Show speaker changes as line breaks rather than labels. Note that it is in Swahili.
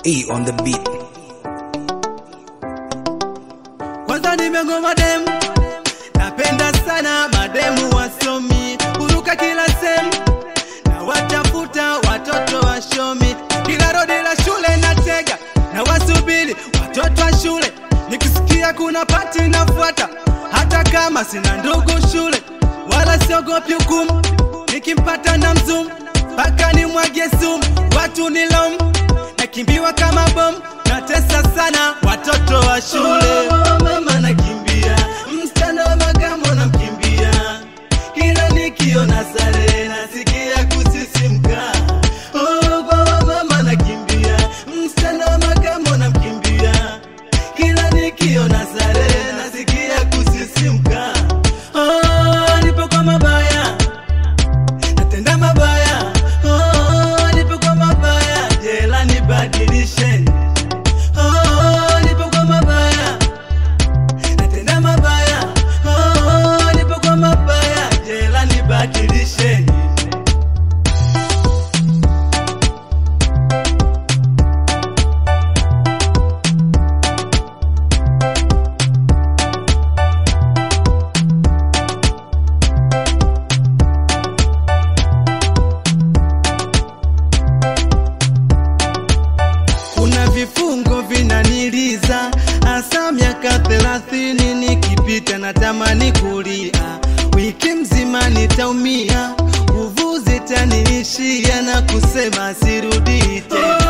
E on the beat.
Kwanza nimegoma demu, napenda sana mademu wasomi, huruka kila sehemu na watafuta watoto washomi, kila rodi la shule natega na wasubiri watoto wa shule, nikisikia kuna pati nafuata, hata kama sina ndugu shule, wala siogopi hukumu, nikimpata na mzumu mpaka nimwagie sumu, watu ni lomu, nakimbiwa kama bomu, natesa sana watoto wa shule. Oh, mama nakimbia, msichana wa makamo namkimbia, kila nikiona sare nasikia kusisimka. Oh, kwa mama nakimbia, msichana wa makamo namkimbia, kila nikiona sare nasikia kusisimka. Oh, nipo kwa mabaya natenda mabaya oh, nipo kwa mabaya jela nibadilisheni oh, nipo kwa mabaya natenda mabaya oh, nipo kwa mabaya jela nibadilisheni kuna vifungo vinaniliza hasa miaka thelathini nikipita natamani kulia wiki mzima nitaumia nguvu zitaniishia na kusema sirudi tena